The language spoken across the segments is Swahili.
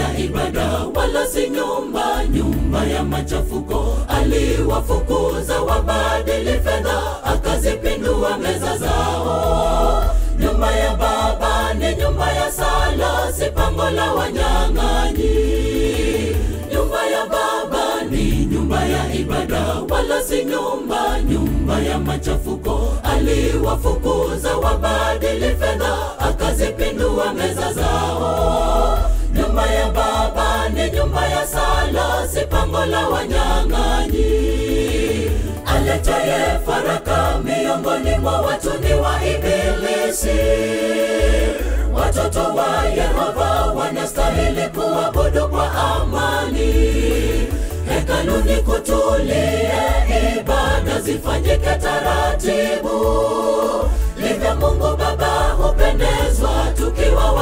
ya ibada, wala si nyumba, nyumba ya machafuko. Aliwafukuza wabadili fedha, akazipindua meza zao. Nyumba ya Baba ni nyumba ya sala, si pango la wanyang'anyi. Nyumba ya Baba ni nyumba ya ibada, wala si nyumba, nyumba ya machafuko. Aliwafukuza wabadili fedha, akazipindua meza zao. Nyumba ya Baba ni nyumba ya sala, si pango la wanyang'anyi. Aletaye faraka miongoni mwa watu ni wa Ibilisi. Watoto wa Yehova wanastahili kuabudu kwa amani. Hekaluni kutulie, ibada zifanyike taratibu. Livyo Mungu Baba hupendezwa tukiwa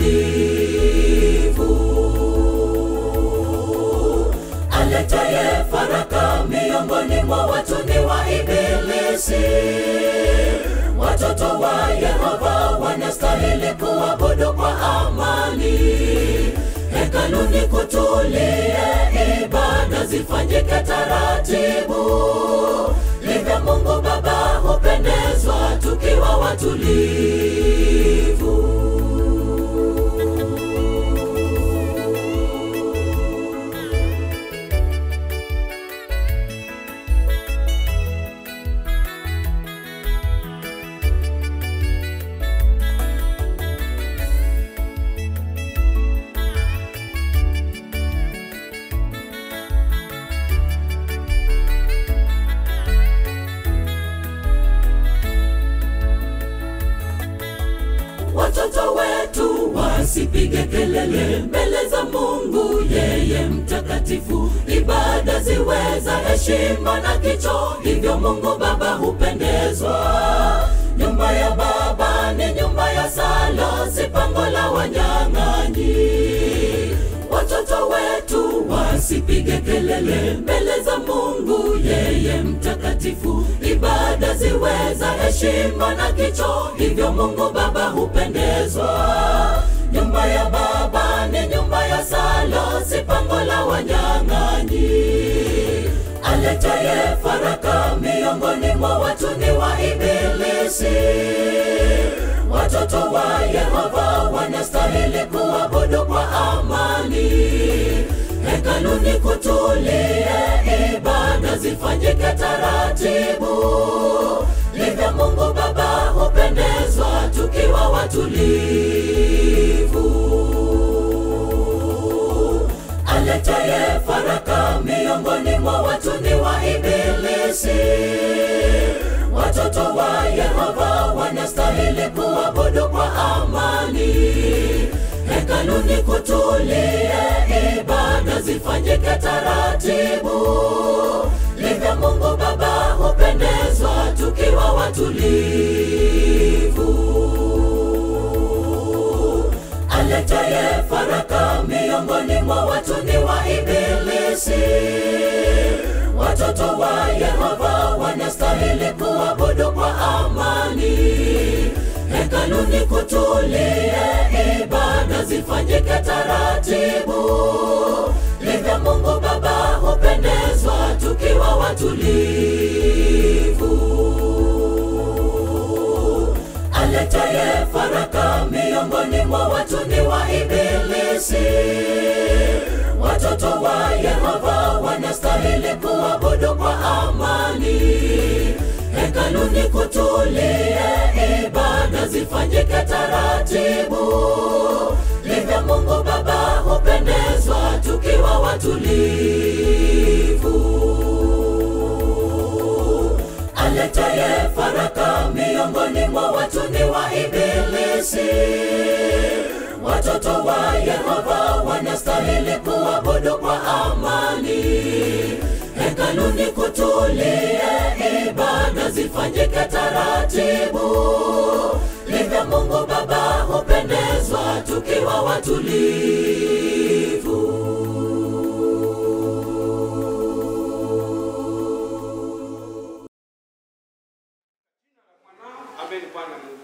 watulivu. Aletaye faraka miongoni mwa watu ni wa Ibilisi. Watoto wa Yehova wanastahili kuabudu kwa amani. Hekaluni kutulie, ibada zifanyike taratibu. Livyo Mungu Baba hupendezwa tukiwa watulivu. Watoto wetu wasipige kelele mbele za Mungu, yeye mtakatifu. Ibada ziwe za heshima na kicho, hivyo Mungu Baba hupendezwa. Nyumba ya Baba ni nyumba ya sala, si pango la wanyang'anyi. Watoto wetu wasipige kelele mbele za Mungu, yeye mtakatifu. Ibada ziwe za heshima na kicho, hivyo Mungu Baba hupendezwa. Nyumba ya Baba ni nyumba ya sala, si pango la wanyang'anyi. Aletaye faraka miongoni mwa watu ni wa Ibilisi. Watoto wa Yehova wanastahili kuabudu kwa amani. Hekaluni kutulie, ibada zifanyike taratibu. Livyo Mungu Baba hupendezwa tukiwa watulivu. Aletaye faraka miongoni mwa watu ni wa Ibilisi. Watoto wa Yehova wanastahili kuabudu kwa amani. Hekaluni kutulie, ibada zifanyike taratibu. Livyo Mungu Baba hupendezwa tukiwa watulivu. Aletaye faraka miongoni mwa watu ni wa Ibilisi. Watoto wa Yehova wanastahili kuabudu kwa amani. Hekaluni kutulie, ibada zifanyike taratibu. Livyo Mungu Baba hupendezwa tukiwa watulivu. Aletaye faraka miongoni mwa watu ni wa Ibilisi. Watoto wa Yehova wanastahili kuabudu kwa amani. Hekaluni kutulie, ibada zifanyike taratibu. Livyo Mungu Baba hupendezwa tukiwa watulivu. Aletaye faraka miongoni mwa watu ni wa Ibilisi. Watoto wa Yehova wanastahili kuabudu kwa amani. Hekaluni kutulie, ibada zifanyike taratibu. Livyo Mungu Baba hupendezwa tukiwa watulivu. ambaye ni Bwana Mungu.